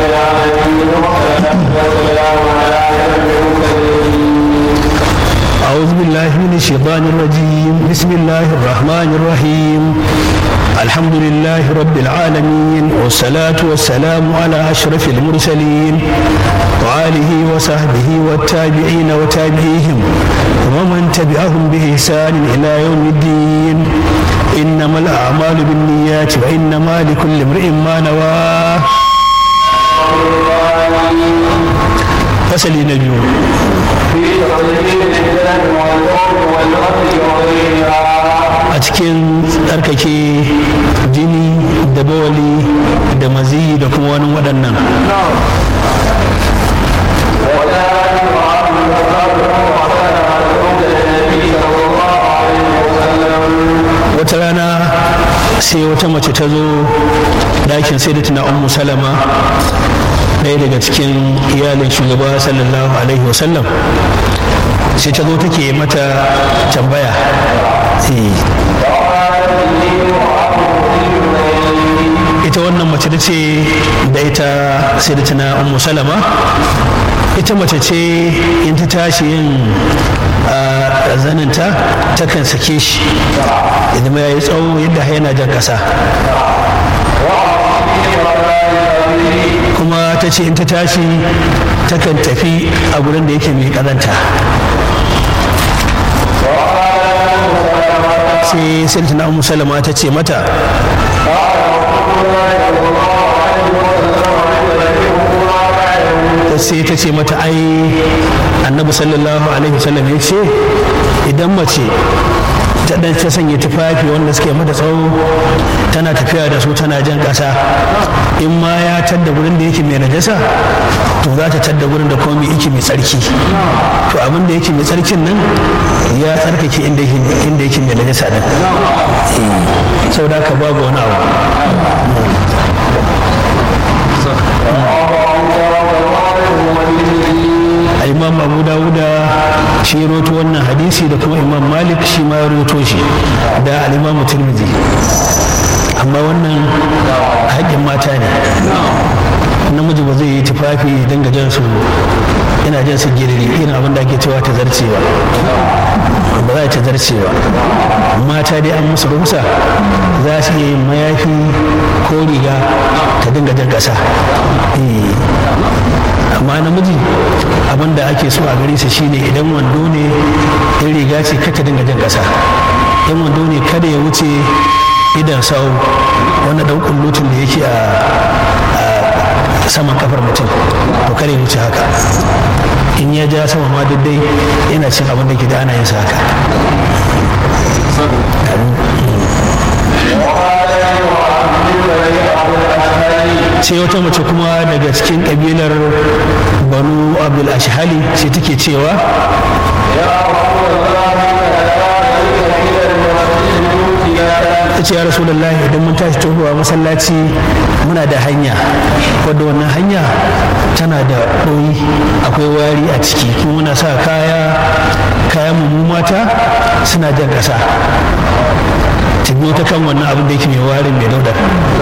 أعوذ بالله من الشيطان الرجيم بسم الله الرحمن الرحيم الحمد لله رب العالمين والصلاة والسلام على أشرف المرسلين وآله وصحبه والتابعين وتابعيهم ومن تبعهم بإحسان إلى يوم الدين إنما الأعمال بالنيات وإنما لكل امرئ ما نوى فسل نبي a cikin tsarkake jini da bawali da maziyi da kuma wani waɗannan wata rana sai wata mace ta zo ɗakin sai da tuna ummu salama ɗaya daga cikin iyalin shugaba sallallahu alaihi wasallam sai ta zo take mata tambaya ita wannan mace da ce da ita sai da tana ummu salama ita mace ce in ta tashi yin zaninta takan sake shi idan ya yi tsawo yadda yana jan ƙasa kuma ta ce in ta tashi takan tafi a gurin da yake mai ƙazanta sai sultana ummu salama ta ce mata sai ta ce mata ai annabi sallallahu alaihi wasallam ya ce idan mace ta dan ta sanya tufafi wanda suke mata tsawo tana tafiya da su tana jan ƙasa in ma ya tadda gurin da yake mai najasa to za ta tadda gurin da komai yake mai tsarki to abin da yake mai tsarkin nan ya tsarkake inda yake mai najasa din sau da ka babu wani abu imam abu dawuda shi ya roto wannan hadisi da kuma imam malik shi ma ya roto shi da al'imamu tirmidhi amma wannan haƙƙin mata ne namiji ba zai yi tufafi don jan su ina jan su giriri irin abin da ake cewa ta zarcewa ba za ta zarcewa mata dai an musu rusa za su iya yin mayafi ko riga ta dinga jan ƙasa amma namiji abin da ake so a gare sa shine idan wando ne in riga ce ka ta dinga jan ƙasa in wando ne kada ya wuce idan sau wani ɗan kullutun da yake a saman kafar mutum to kare wuce haka in ya ja sama ma dai yana cin abin da ke da ana yin sa haka sai wata mace kuma daga cikin kabilar banu abdul ashhali sai take cewa ta ce ya rasu idan mun tashi tohuwa masallaci muna da hanya wadda wannan hanya tana da ɗoyi akwai wari a ciki kuma muna sa kaya kayan mu mata suna jan ƙasa ta biyo ta kan wannan abin da yake mai warin mai daudar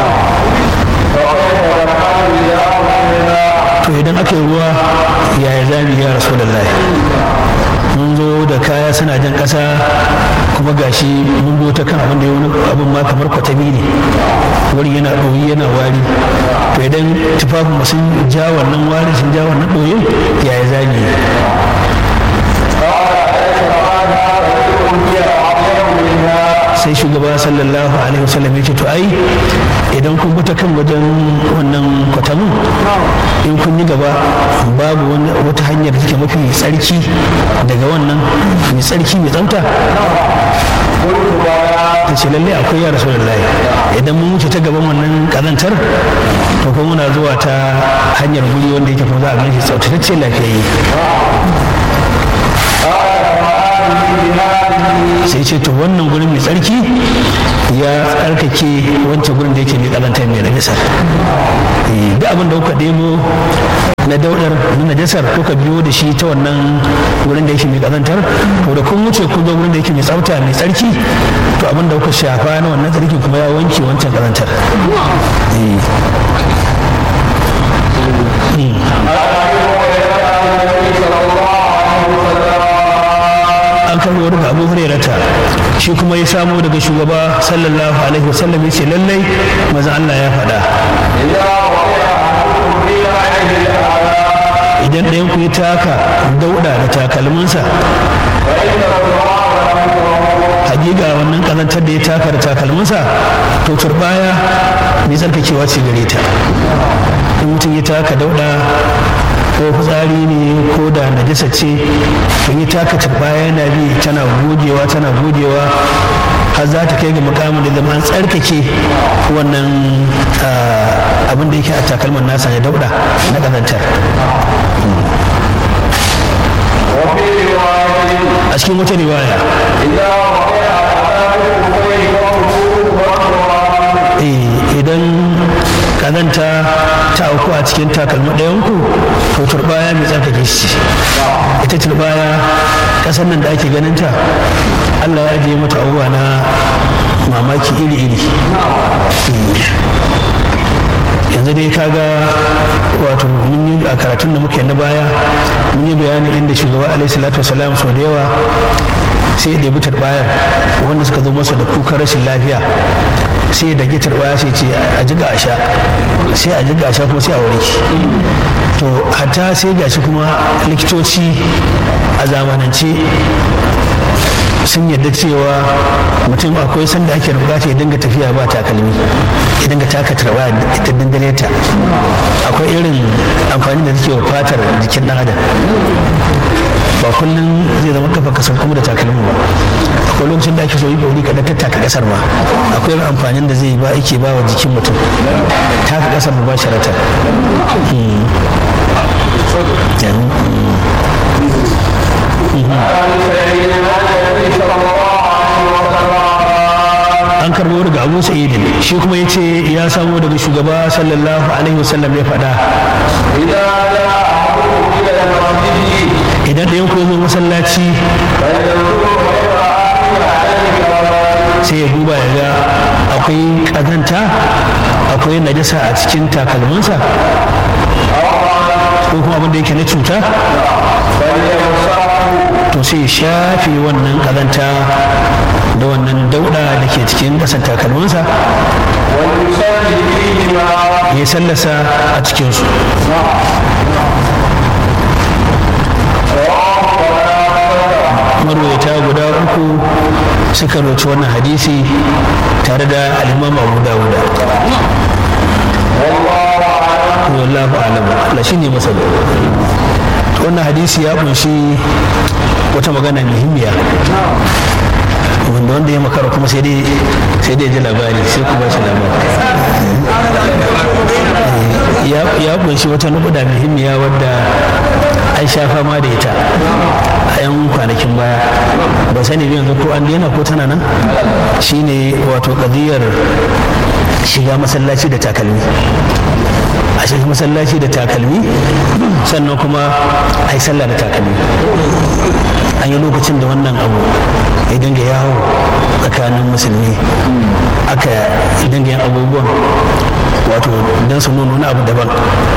to idan aka yi ruwa yaya zami ya rasu mun zo da kaya suna jan ƙasa kuma gashi mun zo ta kan abin da ya wani abin ma kamar kwatami ne wani yana ɗoyi yana wari to idan tufafin sun ja wannan wari sun ja wannan ɗoyin yaya zami sai shugaba sallallahu alaihi wasallam ya ce to ai idan kun bi ta kan wajen wannan kwatamin in kun yi gaba babu wata hanyar da take mafi tsarki daga wannan mai tsarki mai tsafta ta ce lallai akwai ya rasu idan mun wuce ta gaban wannan kazantar to kuma muna zuwa ta hanyar guri wanda yake kuma za a gan shi tsaftatacce lafiyayye sai ce to wannan gurin mai tsarki ya tsarkake wancan gurin da yake mai kalanta mai najasar duk abin da kuka demo na daudar na najasar kuka biyo da shi ta wannan gurin da yake mai kazantar to da kun wuce kun zo gurin da yake mai tsafta mai tsarki to abin da kuka shafa na wannan tsarki kuma ya wanke wancan kazantar shi kuma ya samo daga shugaba sallallahu alaihi wasallam ya ce lallai maza Allah ya faɗa idan ɗayan ku ya taka dauɗa da takalminsa hakika wannan kazantar da ya taka da takalminsa to turbaya mai tsarkakewa ce gare ta in mutum ya taka dauɗa ko fitsari ne ko da najasa ce in ya taka turbaya yana bi tana gogewa tana gogewa har za ta kai ga mukamin da zama an tsarkake wannan abin da yake a takalman nasa ya dauɗa na kazantar a cikin wata riwaya idan kazanta ta auku a cikin takalmi ɗayanku to turbaya mai tsarkake shi ita turbaya ƙasar nan da ake ganinta allah ya ajiye mata abubuwa na mamaki iri-iri yanzu dai kaga wato mun yi a karatun da muke na baya mun yi bayanin inda shugaba alaihi salatu wasalam sau da yawa sai da bi bayar wanda suka zo masa da kukan rashin lafiya sai da gitar baya sai ce a jiga a sha sai a jiga a sha kuma sai a warke to hatta sai gashi kuma likitoci a zamanance sun yarda cewa mutum akwai sanda ake bukata ya dinga tafiya ba takalmi ya dinga taka tarba ita dindane ta akwai irin amfani da take wa fatar jikin dan adam ba kullum zai zama kafa kasar kuma da takalmi ba akwai lokacin da ake so yi bauri kaɗan tattaka kasar ma akwai irin amfanin da zai ba ake ba wa jikin mutum taka kasar ba sharatar an karbo daga abu sa'idin shi kuma ya ce ya samo daga shugaba sallallahu alaihi wasallam ya faɗa idan ɗayan ku zo masallaci sai ya duba ya ga akwai ƙazanta akwai najasa a cikin takalminsa ko kuma abin da yake na cuta to sai shafe wannan ƙazanta da wannan dauɗa da ke cikin ƙasar takalminsa ya sallasa a cikinsu marwaita guda uku suka roci wannan hadisi tare da alimam abu dawuda wallahu alam Allah shine masalo wannan hadisi ya kunshi wata magana muhimmiya wanda wanda ya makara kuma sai dai sai dai ji labari sai kuma shi labari ya kunshi wata nukuda muhimmiya wadda an sha fama da ita a yan kwanakin baya ba sani yanzu ko an daina ko tana nan shine wato kadiyar shiga masallaci da takalmi a shiga masallaci da takalmi sannan kuma a yi sallah da takalmi an yi lokacin da wannan abu ya dinga yawo tsakanin musulmi aka dinga yin abubuwan wato don su nuna wani abu daban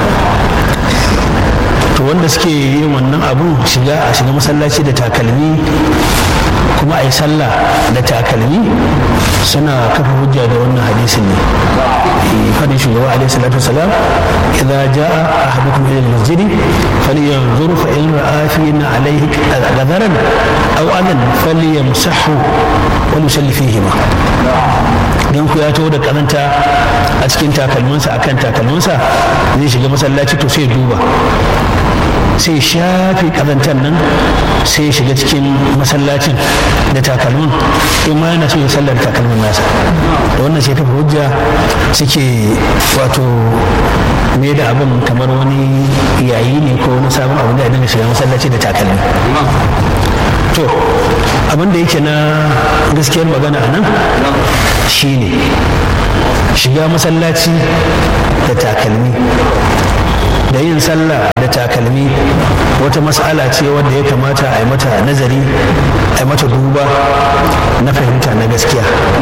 to wanda suke yin wannan abu shiga a shiga masallaci da takalmi kuma a yi sallah da takalmi suna kafa hujja da wannan hadisin ne fadin shugaba alaihi salatu wasalam idza jaa ahadukum ila al-masjid falyanzur fa in ra'a fina alayhi ghadaran aw adan falyamsahu wa yusalli fihima dan ku ya taho da karanta a cikin takalminsa akan takalminsa zai shiga masallaci to sai duba sai shafe kazantar nan sai ya shiga cikin masallacin da takalmin in ma yana so ya sallar takalmin nasa da wannan sai tafi hujja suke wato me da abin kamar wani yayi ne ko wani sabon abu da ya dinga shiga masallaci da takalmi to abin da yake na gaskiyar magana a nan shine shiga masallaci da takalmi da yin sallah da takalmi wata mas'ala ce wadda ya kamata a yi mata nazari a yi mata duba na fahimta na gaskiya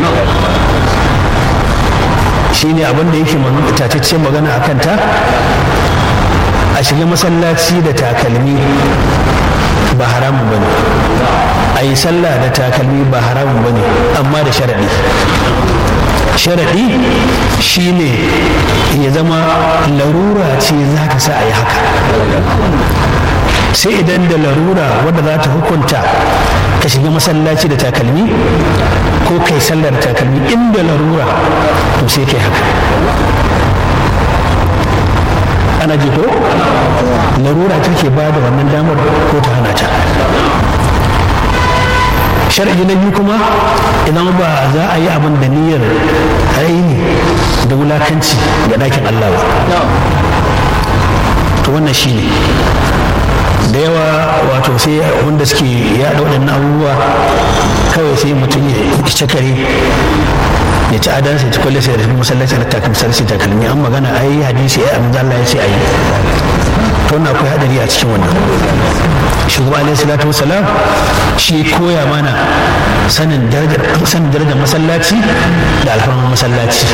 shi ne abin da yake tataccen magana a kanta a shiga masallaci da takalmi ba haramun ba ne a yi sallah da takalmi ba haramun ba ne amma da sharaɗi sharaɗi shine ya zama larura ce za ka sa a yi haka sai idan da larura wadda za ta hukunta ka shiga masallaci da takalmi ko kai sallar takalmi inda larura to sai kai haka ana ji ko larura take ba da wannan damar ko ta hana ta shar'i na biyu kuma idan ba za a yi abin da niyyar raini da wulakanci ga ɗakin Allah ba to wannan shi ne da yawa wato sai wanda suke yaɗa waɗannan abubuwa kawai sai mutum ya cakare ya ci adan sai ci kwalle sai da masallaci da takalmi sai takalmi an magana ai hadisi ai amma Allah ya ce ai to na akwai hadari a cikin wannan shugaba alaihi salatu wasalam shi koya mana sanin darajar sanin darajar masallaci da alfarman masallaci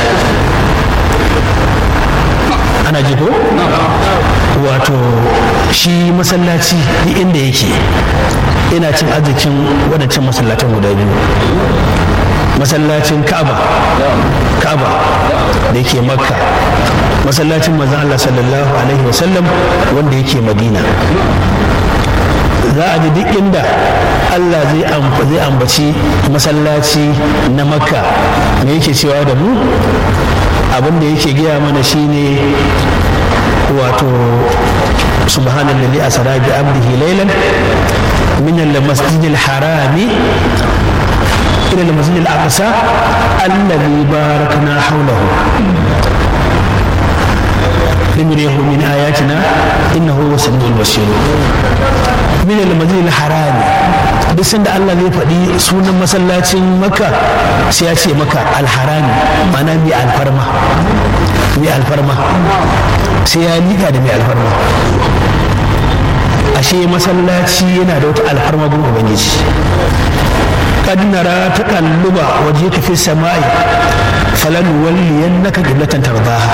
ana ji ko wato shi masallaci duk inda yake ina cin arzikin waɗancan masallatan guda biyu masallacin ka'aba ka'aba da yake makka masallacin manzon Allah sallallahu alaihi wasallam wanda yake madina za a ji duk inda Allah zai ambaci masallaci na makka me yake cewa da mu abin da yake gaya mana shine wato subhanallazi asra bi abdihi laylan min al-masjid al-haram ila al-masjid al-aqsa alladhi barakna hawlahu لنريه من آياتنا إنه هو السميع البصير من المسجد الحرام duk sanda Allah zai faɗi sunan masallacin maka sai ya ce maka alharami mana mai alfarma mai alfarma sai ya liƙa da mai alfarma ashe masallaci yana da wata alfarma gun ubangiji kad nara taqalluba wajhika fi samai falan walliyannaka qiblatan tardaha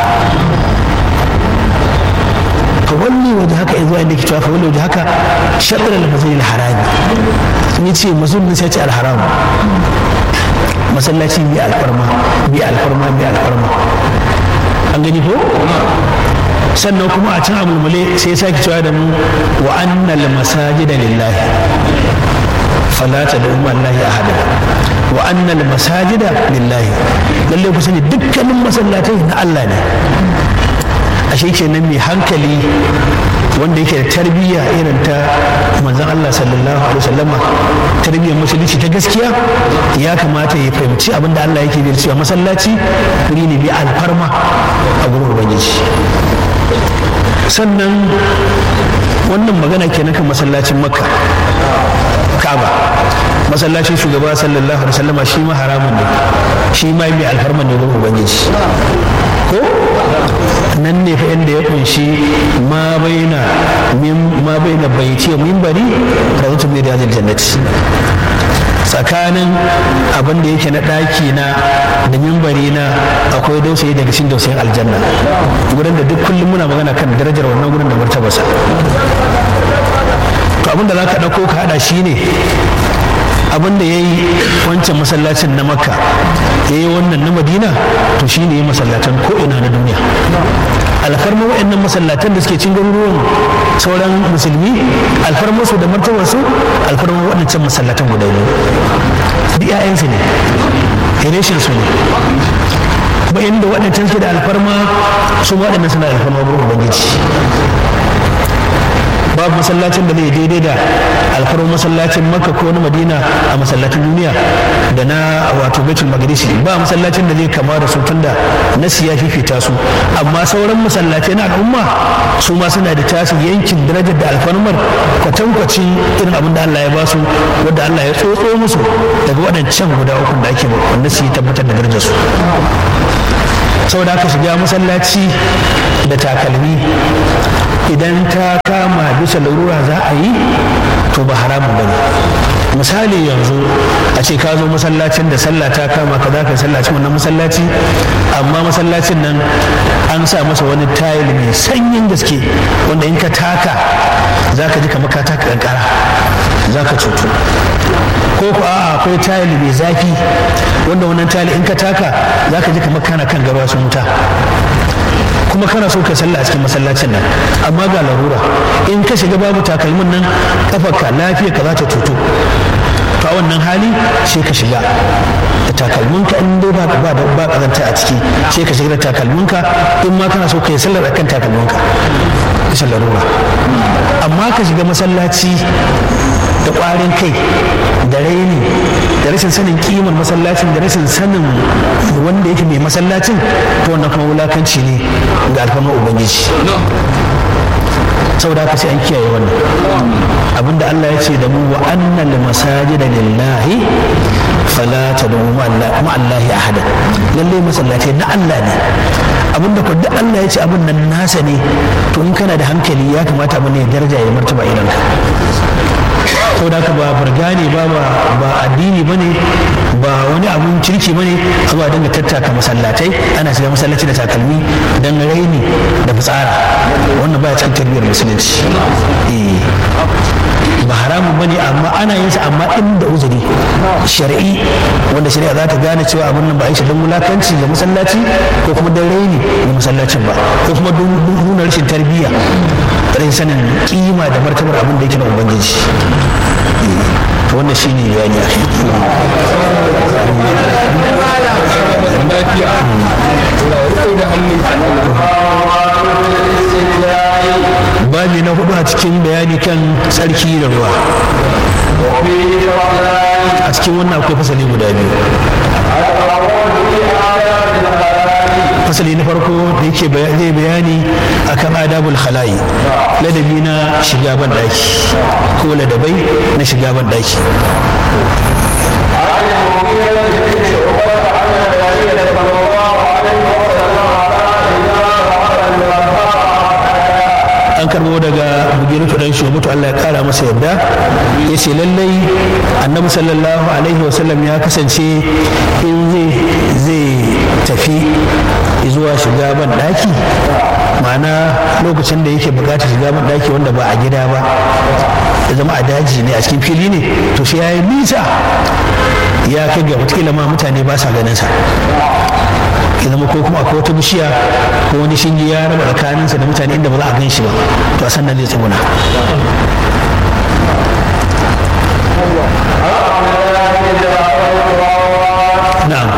فولي وجهك إذا عندك تشوف فولي وجهك شطر المسجد الحرام يتي مسجد نسيت الحرام masallaci bi alfarma bi alfarma bi alfarma an gani ko sannan kuma a can amulmule sai ya sake cewa da mu wa annal masajida lillahi fala tad'u ma allahi ahada wa annal masajida lillahi lalle ku sani dukkanin masallatai na Allah ne ashe kenan mai hankali wanda yake da tarbiyya irin ta manzon Allah sallallahu alaihi wasallama tarbiyyar musulunci ta gaskiya ya kamata ya fahimci abin da Allah yake da cewa masallaci wuri ne bi alfarma a gurin ubangiji sannan wannan magana kenan kan masallacin makka ka'aba masallacin shugaba sallallahu alaihi wasallama shi ma haramun ne shi ma mai alfarma ne gurin ubangiji ko nan ne fa inda ya kunshi ma baina ma baina baiti wa minbari da zutu mai riyadul jannati tsakanin abin da yake na ɗaki na da mimbari na akwai dausayi daga cikin dausayin aljanna gurin da duk kullum muna magana kan darajar wannan gurin da martabarsa to abin da za ka ɗauko ka haɗa shi ne abin da ya yi wancan masallacin na makka ya yi wannan na madina to shi ne ya masallatan ko'ina na duniya alfarma wa'annan masallatan da suke cin garuruwan sauran musulmi alfarma su da martabarsu alfarma waɗancan masallatan guda biyu duk 'ya'yansu ne hireshin su ne kuma inda waɗancan suke da alfarma su waɗannan suna da alfarma wurin ubangiji babu masallacin da zai daidai da alfarmar masallacin makka ko na madina a masallacin duniya da na wato baitul maqdisi ba masallacin da zai kama da su tunda nasi ya fifita su amma sauran masallacai na al'umma su ma suna da tasu yankin darajar da alfarmar kwatankwacin irin abin da Allah ya ba su wanda Allah ya tsotso musu daga waɗancan guda uku da ake wanda su yi tabbatar da darajar su saboda haka shiga masallaci da takalmi idan ta kama bisa larura za a yi to ba haramun ba ne misali yanzu a ce ka zo masallacin da sallah ta kama ka za ka sallacin wannan masallaci amma masallacin nan an sa masa wani tayil mai sanyin gaske wanda in ka taka za ka ji kamar ka taka kankara za ka cutu ko ku a akwai tayil mai zafi wanda wannan tayil in ka taka za ka ji kamar kana kan garwa sun wuta kuma kana so ka sallah a cikin masallacin nan amma ga larura in ka shiga babu takalmin nan kafarka lafiya ka za ta cutu to a wannan hali sai ka shiga da takalminka in dai ba ba da ba kazanta a ciki sai ka shiga da takalminka in ma kana so ka yi sallar akan takalminka bisa larura amma ka shiga masallaci da ƙwarin kai da raini da rashin sanin kimar masallacin da rashin sanin wanda yake mai masallacin to wannan kuma wulakanci ne ga alfamar ubangiji saboda haka sai an kiyaye wannan abinda Allah ya ce da mu wa annal masajida lillahi fala tad'u ma Allahi ahada lalle masallatai na Allah ne abinda ko duk Allah ya ce abin nan nasa ne to in kana da hankali ya kamata abin ne daraja ya martaba idanka saboda haka ba burga ne ba ba addini bane ba wani abun kirki bane zuwa dinga tattaka masallatai ana shiga masallaci da takalmi dan raini da fitsara wannan baya cikin tarbiyyar musulunci ba haramun bane amma ana yin sa amma inda uzuri shar'i wanda shari'a za ta gane cewa abin nan ba a yi shi don wulakanci ga masallaci ko kuma don raini ga masallacin ba ko kuma don nuna rashin tarbiyya rashin sanin kima da martabar abin da yake na ubangiji wannan shi ne bayani babi na hudu a cikin bayani kan tsarki da ruwa a cikin wannan akwai fasali guda biyu fasali na farko da yake zai bayani akan adabul khala'i ladabi na shiga ban daki ko ladabai na shiga ban daki an karbo daga bugiratu dan shubutu Allah ya kara masa yadda ya ce lallai annabi sallallahu alaihi wasallam ya kasance in zai tafi zuwa shiga ban daki ma'ana lokacin da yake bukatar shiga ban daki wanda ba a gida ba ya zama a daji ne a cikin fili ne to sai ya yi nisa ya kai ga watakila ma mutane ba sa ganin sa ya zama ko kuma akwai wata bishiya ko wani shinge ya raba tsakaninsa da mutane inda ba za a gan shi ba to a sannan zai tsuguna na'am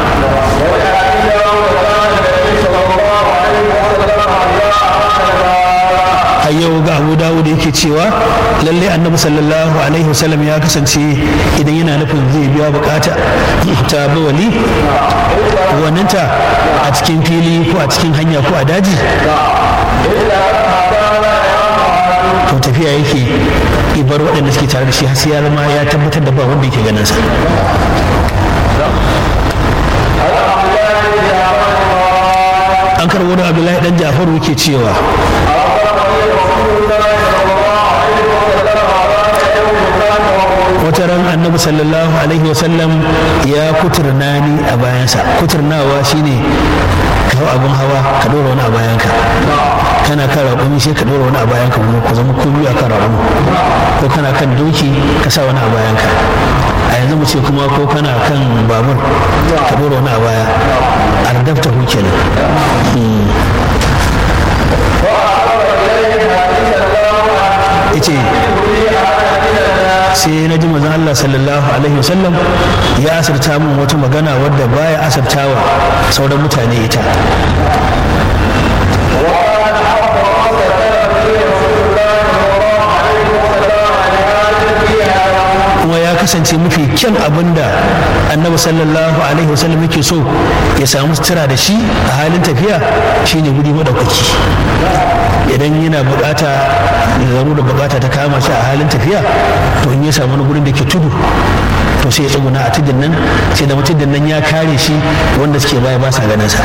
a yau ga abu dawud yake cewa lalle annabi sallallahu alaihi wasallam ya kasance idan yana nufin zai biya bukata ta bawali waninta a cikin fili ko a cikin hanya ko a daji to tafiya yake ibar waɗanda suke tare da shi har sai ya zama ya tabbatar da ba wanda yake ganin sa an karbo da abdullahi dan jafaru yake cewa wata ran annabi sallallahu alaihi wasallam ya kuturna ni a bayansa kuturnawa shine kawo abin hawa ka ɗora wani a bayanka kana kan raƙumi sai ka ɗora wani a bayanka kuma ku zama ku biyu a kan raƙumi ko kana kan doki ka sa wani a bayanka a yanzu mu ce kuma ko kana kan babur ka ɗora wani a baya ardafta hu kenan ice sai na ji mazan Allah sallallahu alaihi wasallam ya asirta min wata magana wadda baya asirtawa sauran mutane ita kuma ya kasance mafi kyan abin da annabi sallallahu alaihi wasallam yake so ya samu sutura da shi a halin tafiya shine guri madaukaki idan yana bukata da da bukata ta kama shi a halin tafiya to in ya samu wani gurin da ke tudu to sai ya tsuguna a tudun nan sai da mutum nan ya kare shi wanda suke baya ba sa ganin sa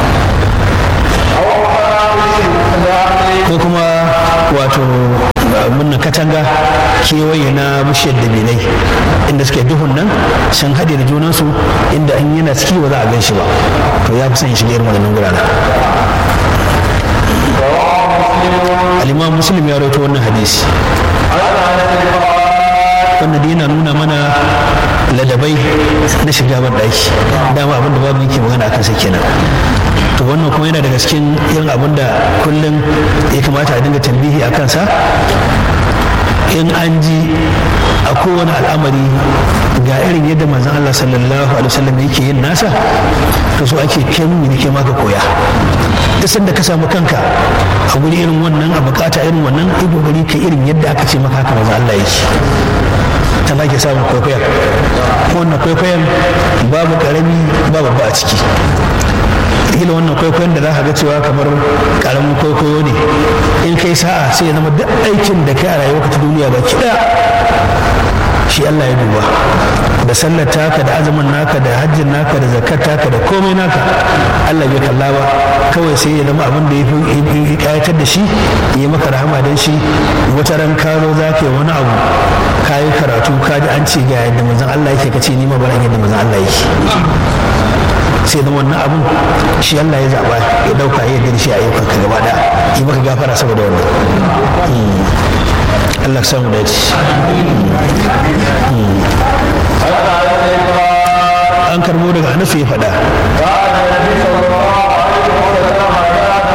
ko kuma wato munna katanga kewaye na bishiyar dabilai inda suke duhun nan sun haɗe da junansu inda an yana ciki ba za a gan shi ba to ya fi son shiga irin wannan guraren al-imam muslim ya rawaito wannan hadisi wanda dai yana nuna mana ladabai na shiga ban ɗaki dama abin da babu yake magana akan sa kenan to wannan kuma yana daga cikin irin abin da kullum ya kamata a dinga tambihi a kansa in an ji a kowane al'amari ga irin yadda manzon Allah sallallahu alaihi wasallam yake yin nasa to so ake kai mun ne ke maka koya duk sanda ka samu kanka a guri irin wannan a bukata irin wannan yi kokari ka irin yadda aka ce maka haka manzon Allah yake ta ba ke samun kwaikwayon wannan kwaikwayon babu karami babu ba a ciki kila wannan kwaikwayon da za ka ga cewa kamar karamin kwaikwayo ne in kai sa'a sai ya zama duk aikin da kai a rayuwarka ta duniya ba kiɗa shi Allah ya duba da sallar taka da azumin naka da hajjin naka da zakat taka da komai naka Allah bai kalla ba kawai sai ya zama abin da ya fi kayatar da shi ya maka rahama don shi wata ran karo za ka yi wani abu ka yi karatu ka ji an ce ga yadda manzon Allah yake ka ce ni ma bara yadda manzon Allah yake sai da wannan abun shi Allah ya zaba ya dauka ya yarda shi a yau ka gaba da yi maka gafara saboda wannan Allah ka samu dace an karbo daga Anas ya faɗa